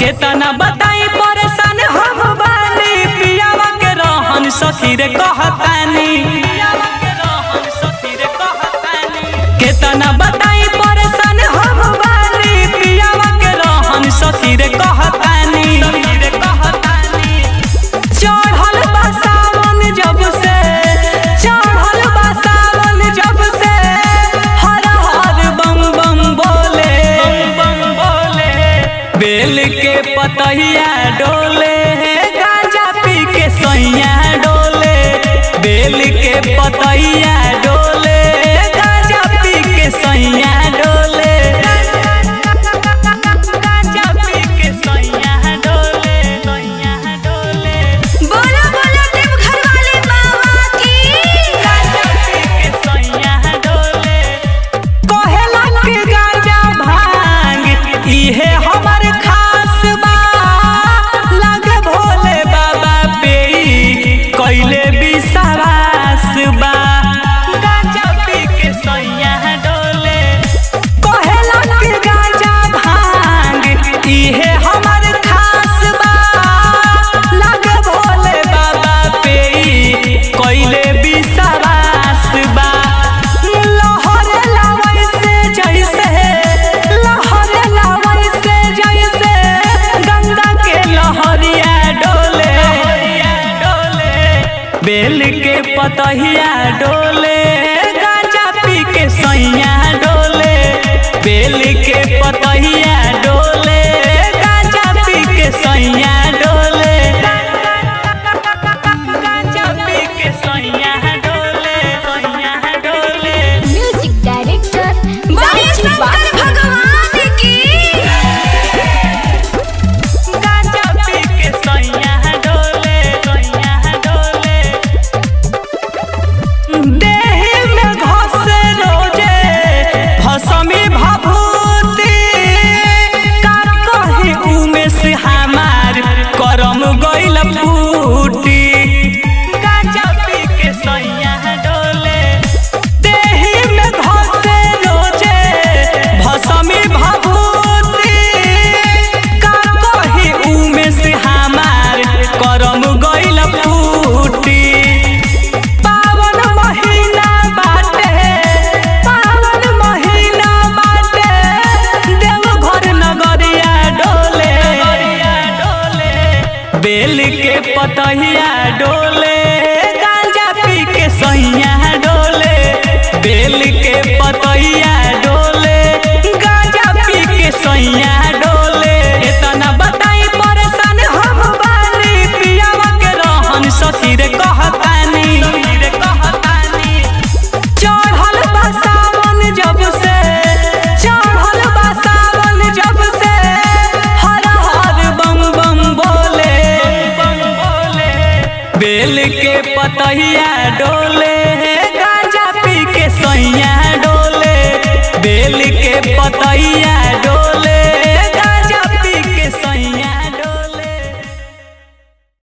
केतना बताई परेशान हम बानी पियावा के रहन सखी रे कहतानी केतना बताई परेशान हम बानी पियावा के रहन सखी रे कहतानी चढ़ल बा सावन जब से चढ़ल बा सावन जब से हर हर बम बम बोले बम बोले बेल के पतहिया डोले गांजा पी के सैया डोले बेल के पतहिया डोले गांजा पी के सैया डोले गांजा पी के सैया डोले सैया डोले बोलो बोलो देवघर वाले बाबा की गांजा पी के सैया डोले कहेला के गांजा भांग इहे हमर खास बा लागे भोले बाबा पे कइले विश्वास बा गांजा पी के सैया डोले कहेला के गांजा भांग इहे हमर खास बा लागे भोले बाबा पे कइले विश्वास बा लहर लावै से जैसे लहर लावै से जैसे गंगा के लहरिया डोले बेल के पतहिया डोले गांजा पी के सैया डोले बेल के पतहिया डोले गांजा पी के सैया डोले गांजा पी के सैया डोले सैया डोले म्यूजिक डायरेक्टर बड़े शंकर भगवान की गांजा पी के सैया डोले सैया डोले देहि में घसे रोजे भसमी भभूति का कही उमे से हमार करम गइल फूटी गांजा पी के सैया डोले देहि में घसे रोजे भसमी भभूति का कही उमे से हमार करम गइल फूटी पावन महीना बाटे पावन महीना बाटे देवघर नगरिया डोले बेल के पतहिया डोले गांजा पी के सैया डोले बेल के पतहिया डोले गांजा पी के सैया डोले इतना बताई परेशान हम बानी पियावा के रहन सखी रे कहतानी चढ़ल बा सावन जब से चढ़ल बा सावन जब से हर हर बम बम बोले बेल के पतहिया डोले गांजा पी के सैया डोले बेल के पतहिया डोले